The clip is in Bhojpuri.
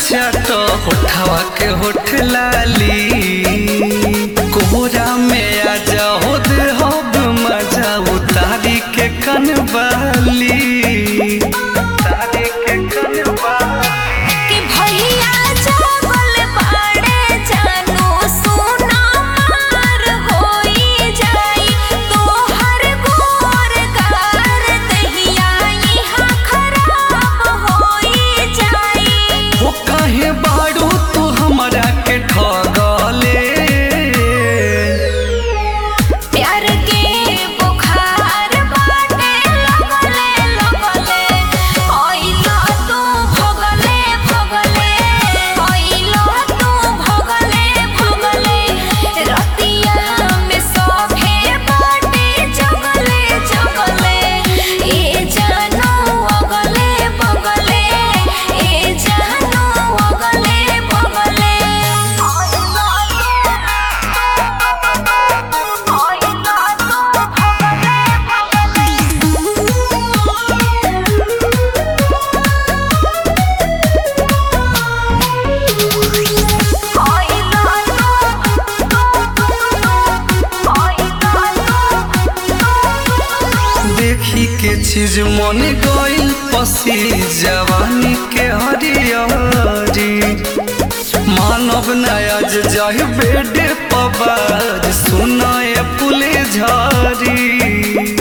चाट होठवा के होठ लाली कोहरा में आ जाओ दे हब मजा उतारी के कनवाली उतारी के कनवाली कि भैया जागल बाड़े जानू सोना मार होई जाई तोहर गोर गार दहिया इहाँ खराब होई जाई हो काहे बाड़ू तू हमरा के ठगले प्यार के बुखार बाटे लगले लगले ओइलो तू भगले भगले ओइलो तू भगले भगले रतिया में सोभे बाटे जगले जगले ए जानू अगले बगले ए जानू अगले बगले ओइलो देखी के चीज मन गइल पसी जवानी के हरियरी मानव नयाज जाहि बेडे पबाज सुनाए पुले झारी